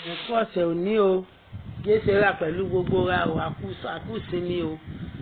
ẹ̀kú ọ̀sẹ̀ òní o jésù rà pẹ̀lú gbogbo ra o àkúsinmi o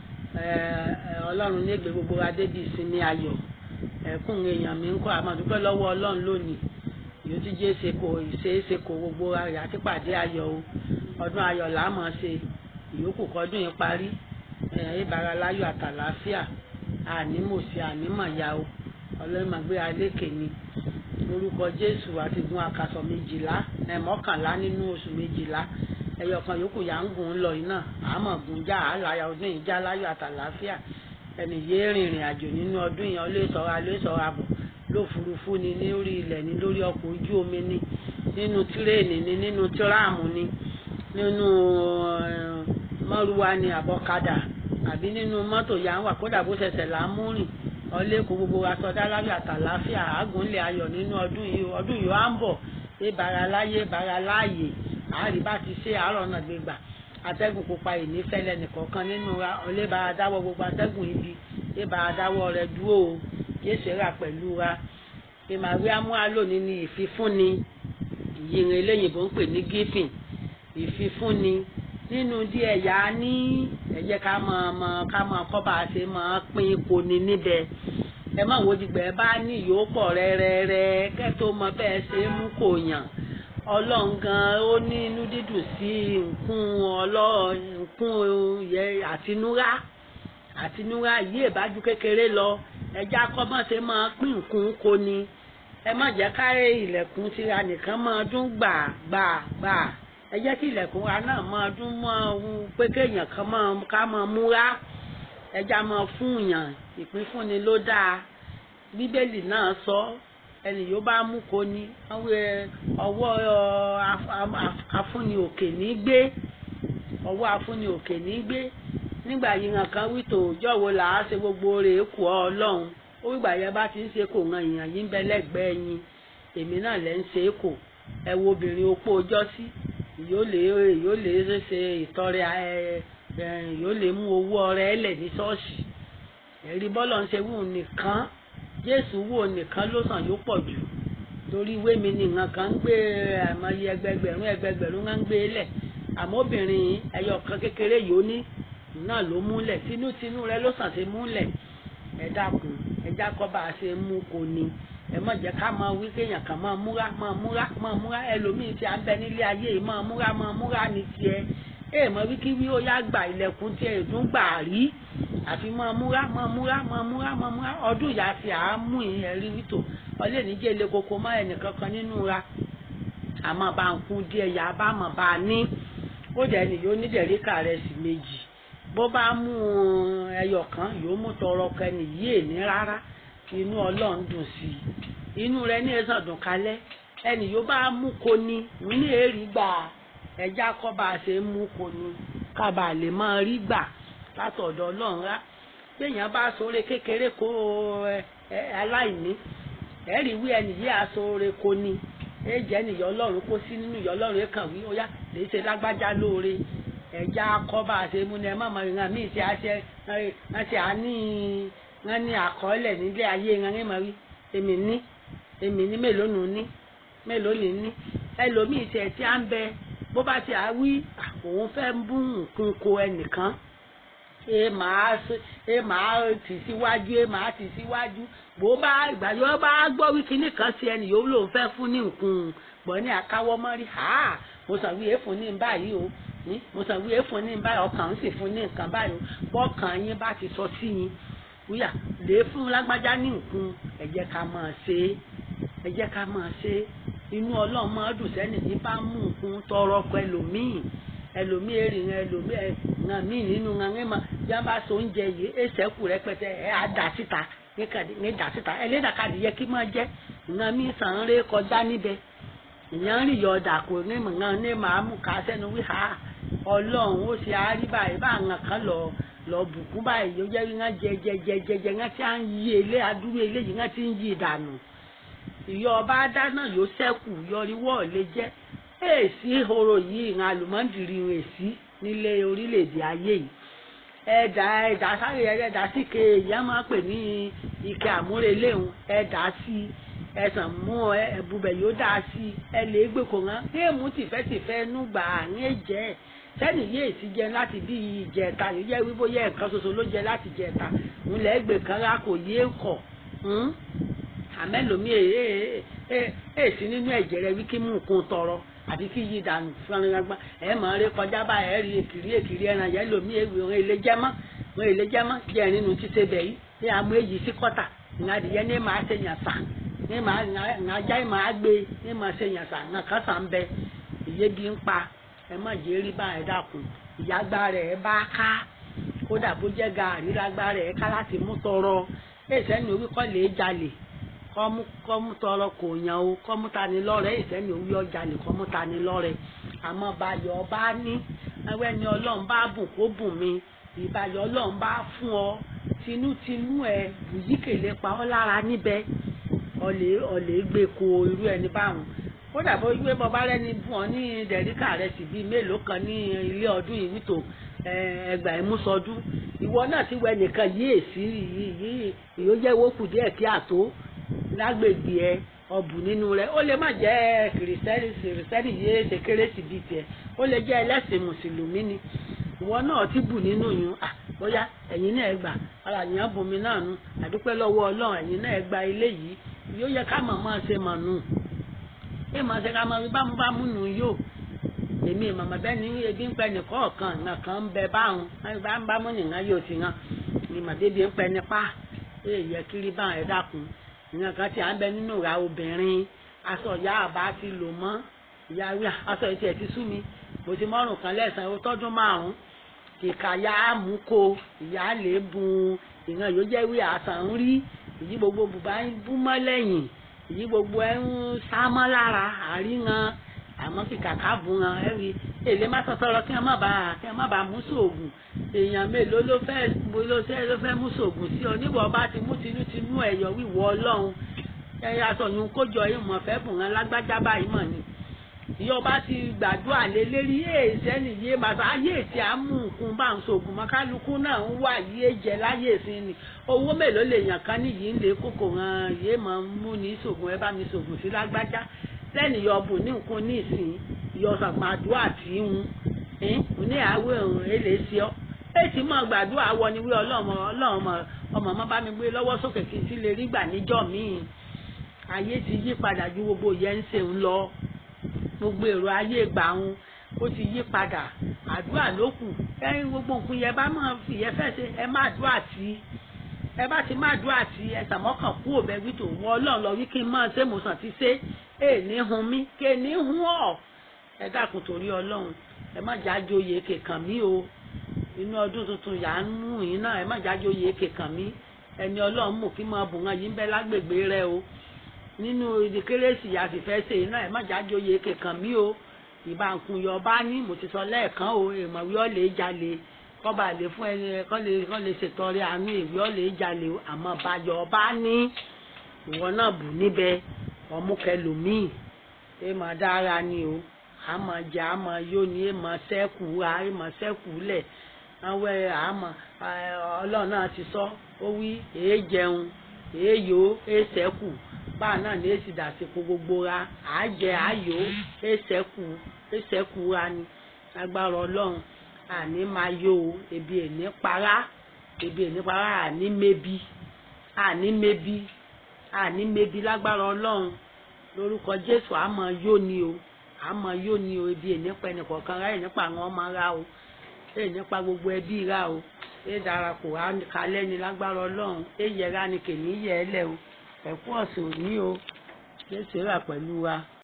ọlọ́run ní ègbè gbogbo ra débi ìsinmi ayọ̀ ẹ̀kún èèyàn mi ń kọ́ àmọ̀dúpẹ́ lọ́wọ́ ọlọ́run lónìí yóò ti jẹ́ ṣe kò ìṣeéṣe kò gbogbo ra rẹ̀ àti pàdé ayọ̀ o ọdún ayọ̀ là á mọ̀ ṣe ìyókù kọ́dún yìí parí ìbára láyọ̀ àtàlàáfíà ànímọ̀ṣe ànímọ̀ya o ọlọ́run máa gbé alékè ni lórúkọ jésù àti gun àkàsọ̀ méjìlá mọ́kànlá nínú oṣù méjìlá ẹyọ kan yòókù yà ń gùn lọ yìí náà àmọ̀ gùn já àlàyé ọdún yìí já láyọ̀ àtàlàáfíà ẹnì yéé rìnrìn àjò nínú ọdún yìí ọlé sọra lé sọra bọ̀ lófurufú ni lórí ilẹ̀ ni lórí ọkọ̀ ojú omi ni nínú tírèènì ni nínú tíráàmù ni nínú mọ́rúwa ni àbọ̀kadà àbí nínú mọ́tò yà ń wà kódà bó ṣẹ̀ṣẹ̀ là ń mú rìn ọlẹ́kùn gbogbo wa sọdá láyọ̀ àtàláfíà àgùnlé ayọ̀ nínú ọdún yìí ọdún yìí á ń bọ̀ ìbára láyé ìbára láàyè àárí bá ti ṣe àárọ̀ náà gbégbà atẹ́gùn pupa ìní fẹ́lẹ́ nìkọ̀ọ̀kan nínú wa ọlẹ́bàá dáwọ́ gbogbo atẹ́gùn ibi ìbára dáwọ́ rẹ dúró o yéṣu rà pẹ̀lú wa ìmàwé amúhálòní ni ìfifúnni ìyìnrìn eléyìnbó ń pè ní gífìn ìfifúnni nínú díẹ̀ yá ní ẹ̀jẹ̀ ká mọ ọmọ ká mọ kọ́ bá a ṣe máa pín ipò ní níbẹ̀ ẹ má wo dìgbẹ́ bá ní ìyópọ̀ rẹ́rẹ́rẹ́ kẹ́tó mọ bẹ́ẹ̀ ṣe é mú kò yàn ọlọ́run gan ó ní inú dídùn sí nǹkún ọlọ́run yẹ àtinúrá àtinúrá yí ìbájú kékeré lọ ẹjẹ́ akọ́mọ́ ṣe máa pín nǹkún kò ní ẹ má jẹ́ káyé ilẹ̀kùn tira nìkan máa dún gbà gbà gbà ẹ jẹ́ kí ilẹ̀kùn wa náà máa dún mọ́ ohun pé kéèyàn kan máa ká máa múra ẹja máa fún yàn ìpínfúnni ló dáa bíbélì náà sọ ẹnì yóò bá mú kó ní ọwọ́ afúnni òkè ní gbé ọwọ́ afúnni òkè ní gbé nígbà yìí hàn kan wí tó jọ̀wọ́ là á ṣe gbogbo rẹ̀ kù ọ́ ọlọ́run ó wígbà yẹn bá ti ń ṣe kò ran èèyàn yín bẹ lẹ́gbẹ̀ẹ́ yín èmi náà lẹ́ ń ṣe é kò ẹ wo obìnrin opó ọjọ́ sí yóò lè yóò lè ṣe ìtọrẹ ẹ yóò lè mú owó ọrẹ ẹlẹ ní ṣọ́ọ̀ṣì ẹ̀rí bọ́lọ̀ ń ṣe wù nìkan jésù wò nìkan ló sàn yóò pọ̀ jù torí ìwé mi ni nǹkan kan ń gbé àmọye ẹgbẹgbẹ̀rún ẹgbẹgbẹ̀rún ń gbé lẹ̀ àmọ́ obìnrin ẹyọ kan kékeré yìí ó ní náà ló múlẹ̀ tinútinú rẹ ló sàn ṣe múlẹ̀ ẹ dákun ẹ jákọ́ bá a ṣe mú kò ní ẹ má jẹ́ ká máa wí kéèyàn kan máa múra máa múra máa múra ẹlòmíì tí a ń bẹ nílé ayé yìí máa múra máa múra ní tiẹ̀ ẹ mọ wí kí wí ó yá gba ilẹ̀kùn tiẹ̀ ìdún gbà rí àfi máa múra máa múra máa múra máa múra ọdún ìyá fi àámú ìyẹn rí wító ọlẹ́ níjẹ́ ilé koko má ẹnì kankan nínú ra àmọ́ bá ń kún díẹ̀ yá bá mọ̀ bá a ní ó dẹ̀ ní yóò ní dẹ̀ríkà rẹ̀ sí méjì bó bá mú ẹyọ kan yóò mú tọrọ kẹni yìí èní rárá inú ọlọ́run dùn sí i inú rẹ ní ẹ̀sán dùn kalẹ̀ ẹnì yóò bá mú ko ni ní èrì gbà ẹja kọ́ bá a ṣe mú ko ni kábà lè máa rí gbà látọ̀dọ̀ ọlọ́run rá béèyàn bá sóore kékeré kó aláìní ẹ̀rí wí ẹnì yìí àsóore ko ni èjẹ́ nìyọ́ ọlọ́run kó sí nínú ìyọ́ ọlọ́run kàn wí ó yá lè ṣe lágbájá lóore ẹja kọ́ bá a ṣe mú ni ẹ má mọ ìran míì ṣe àṣẹ àṣẹ àní wọn ní àkọọ́lẹ̀ nílé ayé wọn ní mọ̀ rí èmi ní èmi ní mélòó nù ní mélòó ní ní ẹlòmíì tiẹ̀ tí a ń bẹ bó bá ti à wí òun fẹ́ bú nǹkan ko ẹnìkan ẹ máa ẹ máa tì síwájú ẹ máa tì síwájú bó bá ìgbà yóò bá gbọ́ wí kíní kan sí ẹnì yòówù lòun fẹ́ fún ní nǹkan gbọ́ ní àkáwọ́ mọ́rí ha mo sàn wí èèfún ní báyìí o mo sàn wí èèfún ní báyìí ọkàn ń sì fún ní nǹkan báyìí o bọ́ọ̀kan yín bá ti sọ sí yín wíyà lè fún lágbájá ní nǹkan ẹ jẹ́ ká máa ṣe é ẹ jẹ́ ká máa ṣe é inú ọlọ́run máa dùn sẹ́ni ní bá mú nǹkan tọrọ ọkọ ẹlòmíì ẹlòmíì èrì ń ẹlòmíì ẹ̀ǹkan míì nínú ńlá máa yá bá so oúnjẹ yìí èsẹ̀kù rẹpẹtẹ ẹ̀ á dà síta ní dà síta ẹlẹ́dàkadì yẹ kí máa jẹ́ ńlá míì sàn ń ré kọjá níbẹ̀ ìyẹn ń rìn yọ ọ̀dà kò ní mọ̀ ní màá mú ká sẹ́nu wí ha ọlọ́run ó ṣe àríbá ìbá àwọn kan lọ lọ bùkún báyìí yóò jẹ́ wí ńlá jẹjẹjẹjẹjẹ ńlá tí a ń yí ilé adúrú eléyìí ńlá tí ń yí ìdànù ìyọ ọba dáná yóò ṣẹ́kù yọríwọ́ lè jẹ́ èsì horo yìí ìran àlùmọ́ndìrì èsì nílé orílẹ̀-èdè ayé yìí ẹ̀dà ẹ̀dà sáré ẹ̀dà síke ìyá máa pè ní ike àmúreléhùn ẹ̀dà sí ẹ̀sán mú ẹ̀bùbẹ̀ yóò dá sí ẹ lè gbé kò rán géèmù tìfẹ́tìfẹ́ núgbà àárín ẹ̀jẹ̀ sẹ́ni yéè ti jẹ láti bí ìjẹta yóò jẹ́ wípé yẹ nǹkan ṣoṣo ló jẹ láti jẹta ń lẹ́ gbé kan rá kò yé kọ̀ àmẹ́lòmí èsì nínú ẹ̀jẹ̀ rẹ wí kí mú nǹkan tọrọ àbí kí yí dànù fúnranagba ẹ mọ̀ ọ́ rí kọjá bá ẹ rí èkìrí èkìrí ẹran yẹn lòmí èwì òun èlé jẹ́mọ́ òun èlé jẹ́mọ́ jẹ́ nínú títẹ bẹ̀ yìí ní àmú èyí sí kọ́tà ìyàdìyẹ ní màá ṣe yàn sà ní màá ìyàjá màá gbé ní màá ṣe yàn sà nàkàn sà ń bẹ ìyébi ń pa ẹ má jẹ́ rí bá ẹ dákun ìyàgbá rẹ̀ bá ká kódà bó jẹ́ gàárì lágbá rẹ̀ ká láti mú tọrọ èsẹ́ni orí kọ́ lè jalè kọ́mú kọ́mú tọrọ kò yàn o kọ́mú tani lọ́rẹ̀ èsẹ́ni orí ọjà lè kọ́mú tani lọ́rẹ̀ àmọ́ bayọ̀ bá ní ẹwẹ́ ni ọlọ́run bá bùn kó bùn mi ìbàyọ̀ ọlọ́run bá fún ọ tinútinú ẹ bùyíkèlè pa ọ́ lára níbẹ̀ ọ̀lẹ́ ọ̀lẹ́ gbé ko irú ẹni báwọn kódà bó gbé bọ́ bá rẹ́ni fún ọ ní dẹ̀ríkà rẹ sì bíi mélòó kan ní ilé ọdún yìí nítò ẹgbà ìmúsọdún ìwọ náà ti wẹ nìkan yí èsì yìí yóò jẹ́ owó kù díẹ̀ kí àtó lágbègbè ẹ ọbù nínú rẹ ó lè má jẹ́ kìrìsìtẹ́nì kìrìsìtẹ́nì yìí ṣe kérésì bíi tiẹ̀ ó lè jẹ́ ẹlẹ́sìn mùsùlùmí ni ìwọ náà ti bù nínú yun à bóyá ẹ̀yin náà ẹ gbà ara yẹn bomi náà nu àdúpẹ́ lọ́wọ́ ọlọ́run ẹ̀yin náà ẹ gba ilé yìí yóò yẹ ká mọ̀ máa ṣe mọ̀ nù ẹ máa ṣe ká máa fi bámúbámú nù yóò èmi màmá bẹ́ẹ̀ ni ebi ń pẹ́ nìkọ́ ọ̀kan ìgbà kan ń bẹ báwọn bámúbámú nìkan yóò ti hàn ni màdébi ń pẹ́ nípa ẹ yẹ kiri báwọn ẹ dákun ìyẹn kan tí à ń bẹ nínú ìra obìnrin aṣọ ìyá àbá ti lò mọ́ ìyá wíwá aṣọ ìtì ẹ̀ ti sú mi mo ti mọ́rùn kan lẹ́sàn-án ó tọ́dún márùn-ún kìkà ya mú ko ìyá lè bùn ìran yóò jẹ́ wí àṣà ń rí èyí gbogbo bùbá ń bú mọ́ lẹ́yìn èyí gbogbo ẹ̀ ń sá mọ́ lára àríran àmọ́ kìkà ká bùn wọn ẹ̀ rí èlé má sọ̀tọ̀rọ̀ kí wọ́n má bàa kí wọ́n má bàa mú sóògùn èèyàn mélòó ló fẹ́ ló fẹ́ ló fẹ́ mú sóògùn sí ọ níwọ̀ bá ti mú tinútinú ẹ̀yọ̀ wíwọ́ ọlọ́run ẹ̀yà sọ̀yún kójọ ìmọ̀ fẹ́ bùn wọn lágbájá báyìí mọ̀ ni ìyọba ti gbàdúrà lé lérí èèṣẹ́ nìyé màtá ayé tí a mú nǹkan bá ń sògùn mọ́ kálukú náà ń wà yé jẹ láyé ìsìn ni owó mélòó lè yàn kan níyì ń lè kókò hàn yé mọ̀ ń mú ní sògùn ẹ bá mi sògùn sí lágbájá lẹ́nu ìyọ̀bù ní nǹkan ní ìsìn ìyọ̀sàgbọ̀n àdúrà tí ń ń ní àwẹ̀ òun èlé sí ọ èsì mọ̀ gbàdúrà wọ ni wí ọlọ́mọ ọlọ́mọ ọmọ ọmọ bá mi gbé lọ́wọ́ sókè kí n sì lè rí gbà níjọ́ míì ayé ti yí padà ju gbogbo yẹn ń ṣe ń lọ gbogbo èrò ayé ìgbà wọn ó ti yí padà àdúrà ló kù ẹyin gbogbo nǹkan yẹn bá máa fi yẹn fẹ́ ṣe ẹ má àdúrà tí ẹ bá ti má àdúrà tí ẹ sàmọ́kàn kú òbẹ wí tó wọ ọlọ́run lọ wí kí n máa ṣe mo sàn ti ṣe é ní hun mí ké ní hun ọ̀ ẹ dákun torí ọlọ́run ẹ má jájó yè kèkàn mí o inú ọdún tuntun yà á mú yín náà ẹ má jájó yè kèkàn mí ẹni ọlọ́run mú kí máa bùn wọn yín bẹ́ lágbègbè rẹ o nínú ìdí kérésì àfìfẹ́ ṣe iná ẹ̀ má jájòyè kẹ̀kàn mí o ìbánkun yọ bá ní mo ti sọ lẹ́ẹ̀kan o èèmọ̀ wí ọ́ lè jalè kọ́ba lè fún ẹni kọ́ lè kọ́ lè ṣètọrẹ àánú ìwé ọ́ lè jalè o àmọ́ bàjọ́ bá ní ìwọ náà bù níbẹ̀ ọmúkẹlòmíì èèmọ̀ dára ni o àmọ́ jẹ àmọ́ yó ni èèmọ̀ sẹ́kù ra èèmọ̀ sẹ́kù lẹ̀ àwọn àmọ́ ọlọ́run náà ti sọ ó wí èé jẹun èé yó èé sẹ́kù báà náà ní èsì dàsìkò gbogbo ra àájẹ àáyò èsẹkù èsẹkù ra ni agbára Ọlọ́run àní máa yó o ebi èní para ebi èní para àní mébi àní mébi àní mébi lágbára Ọlọ́run lórúkọ Jésù àmọ́ yó ni o àmọ́ yó ni o ebi èní pa ẹnìkọ̀ọ̀kan ra ẹ̀nípa àwọn ọmọ ra o ẹ̀nípa gbogbo ẹbí ra o ẹ darapọ̀ kalẹ́ ni lágbára Ọlọ́run ẹ yẹra ni kèmí yẹ ẹ lẹ o ẹ̀kú ọ̀sẹ̀ òní o jésù rà pẹ̀lú wa.